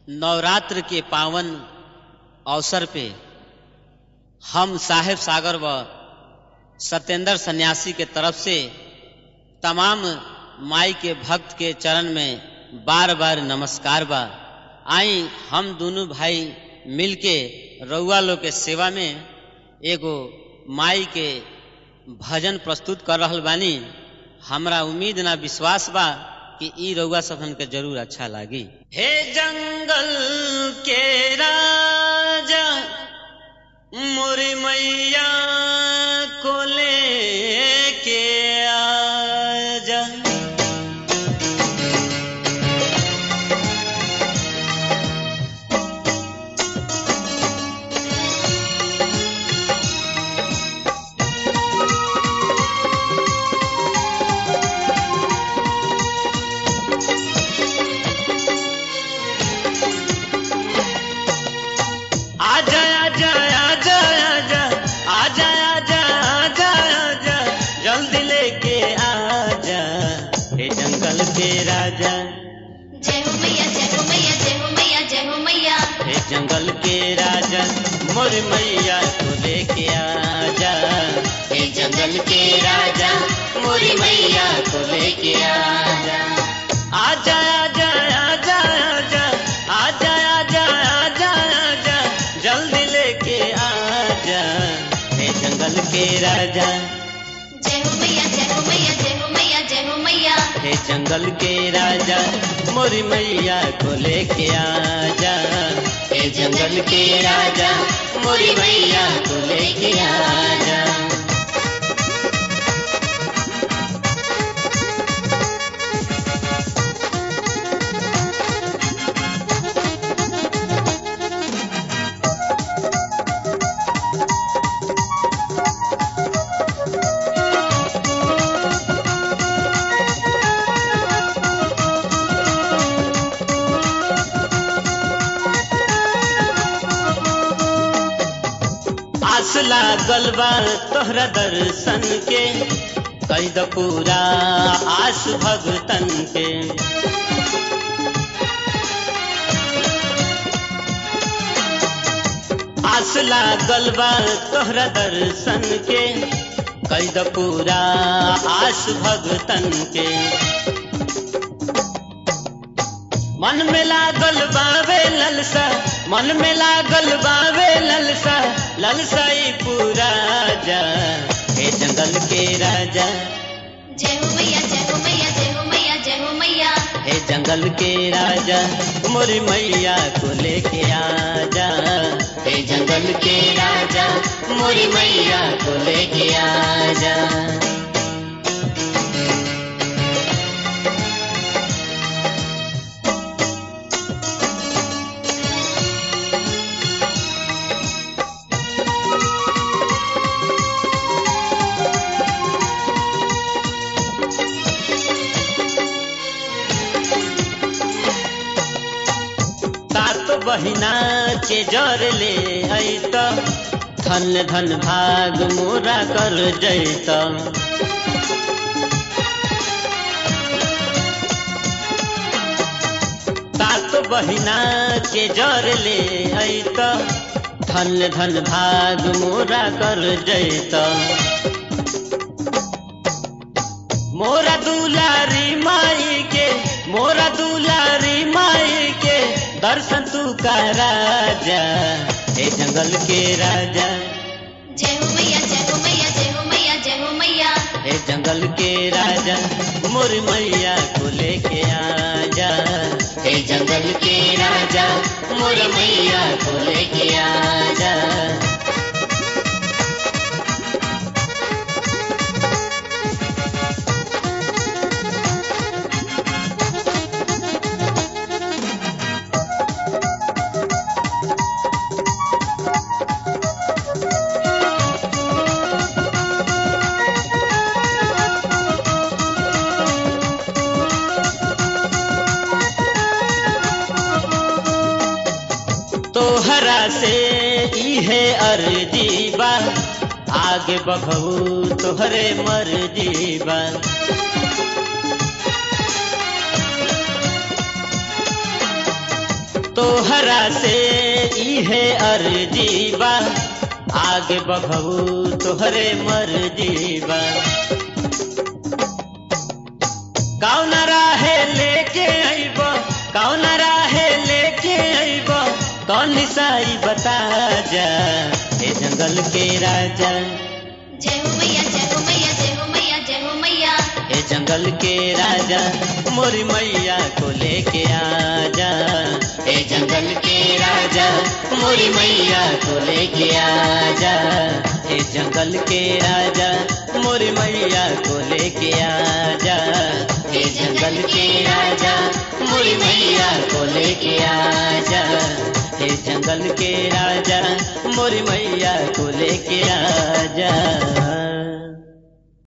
नवरात्र के पावन अवसर पे हम साहेब सागर व सत्येंद्र सन्यासी के तरफ से तमाम माई के भक्त के चरण में बार बार नमस्कार बा आई हम दोनों भाई मिलके रउआ लोग के सेवा में एगो माई के भजन प्रस्तुत कर रहल बानी हमरा उम्मीद ना विश्वास बा कि ई रउआ सबन के जरूर अच्छा लागी हे जंगल के राजा मोरी मैया को लेके आजा आजा आजा आजा आजा आजा आजा आजा आजा जल्दी लेके आजा हे जंगल के राजा जय हो मैया जय हो मैया जय हो मैया जय हो मैया हे जंगल के राजा मोर मैया को लेके आजा हे जंगल के राजा मोरी मैया को लेके आजा आजा आजा आजा आजा आजा आजा आजा आजा जल्दी लेके आजा हे जंगल के राजा जय हो मैया जय हो मैया जय हो मैया जय हो मैया हे जंगल के राजा मोरी मैया को लेके आजा हे जंगल के राजा मोरी मैया को लेके आजा आस लागल बा तोहरा दर्शन के कई द पूरा आस भगतन के आस लागल बा तोहरा दर्शन के कई द पूरा आस भगतन के मन में लागल बावे ललसा मन में लागल बावे ललसा ललसा ई पूरा जा हे जंगल के राजा जय हो मैया जय हो मैया जय हो मैया जय हो मैया हे जंगल के राजा मोरी मैया को लेके आजा हे जंगल के राजा मोरी मैया को लेके आजा सात बहिना के जर ले अत धन धन भाग मोरा कर जैत सात बहिना के जर ले अत धन धन भाग मोरा कर जैत मोरा दुलारी माई के मोरा दुलारी माई के दर्शन तू का राजा हे जंगल के राजा जय हो मैया जय हो मैया जय हो मैया जय हो मैया हे जंगल के राजा मोर मैया को लेके आजा हे जंगल के राजा मोर मैया को लेके आजा तोहरा से इहे अर्जी बा आगे बढ़ऊ तोहरे मर्जी बा तोहरा से इहे अर्जीबा आगे बढ़ऊ तोहरे मर्जीबा कौन राहे लेके अइब कौन राहे लेके अइब कौन साई बता जा ए जंगल के राजा जय हो मैया जय हो मैया जय हो मैया जय हो मैया ए जंगल के राजा मोरी मैया को लेके आजा ए जंगल के राजा मोरी मैया को लेके आजा ए जंगल के राजा मोरी मैया को लेके आजा ए जंगल के राजा मोरी मैया को लेके आजा ए जंगल के राजा मोरी मैया को लेके आजा